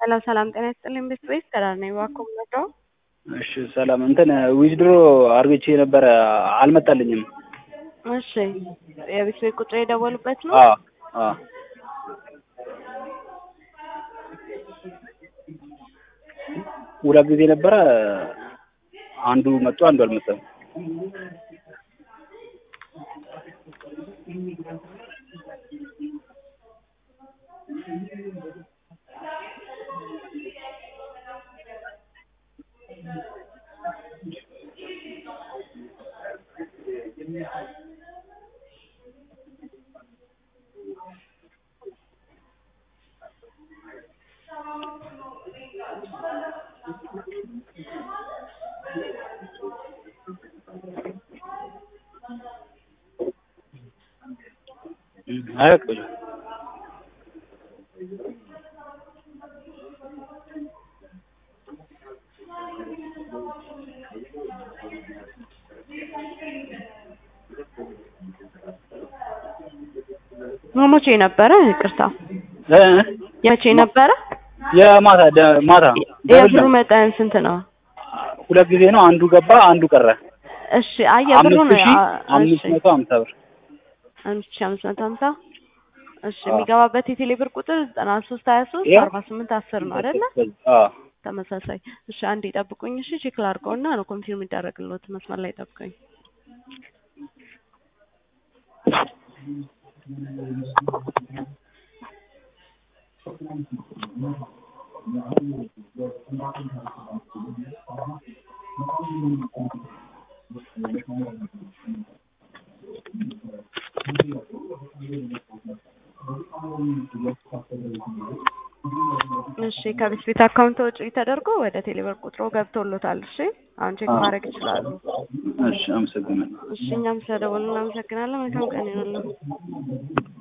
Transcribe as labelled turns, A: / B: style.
A: ሄሎ ሰላም ጤና ይስጥልኝ ቤት ቤት ከዳር ነኝ እባክዎ የምወደው
B: እሺ ሰላም እንትን ዊዝድሮ አርግቼ ነበረ አልመጣልኝም።
A: እሺ የቤት ቤት ቁጥር የደወሉበት ነው?
B: አዎ አዎ ሁለት ጊዜ ነበረ አንዱ መጥቶ አንዱ አልመጣም። አያውቅም
A: መቼ ነበረ? ይቅርታ
B: እ
A: የመቼ ነበረ?
B: የማታ ደ- ማታ ደብል
A: የብሩ
B: ነው።
A: መጠን ስንት ነው?
B: ሁለት ጊዜ ነው። አንዱ ገባ፣ አንዱ ቀረ።
A: እሺ አይ የብሩን
B: አምስት ሺህ
A: አ-
B: አምስት
A: እሺ
B: መቶ ሀምሳ ብር
A: አምስት ሺህ አምስት መቶ ሀምሳ እሺ
B: አዎ።
A: የሚገባበት የቴሌ ብር ቁጥር ዘጠና ሶስት ሀያ ሶስት
B: ይኸው።
A: አርባ ስምንት አስር ነው አይደለ?
B: አዎ
A: ተመሳሳይ እሺ አንዴ ጠብቁኝ እሺ ቼክ ላድርገውና ነው ኮንፊርም ይደረግልዎት መስመር ላይ ጠብቁኝ እሺ ከቤት ቤት አካውንት ወጪ ተደርጎ ወደ ቴሌብር ቁጥሮ ገብቶሎታል እሺ አሁን ቼክ
B: አዎ።
A: ማድረግ ይችላሉ
B: እሺ አመሰግናለሁ።
A: እሺ እኛም ስለደወሉ እናመሰግናለን መልካም ቀን ይሁንልዎ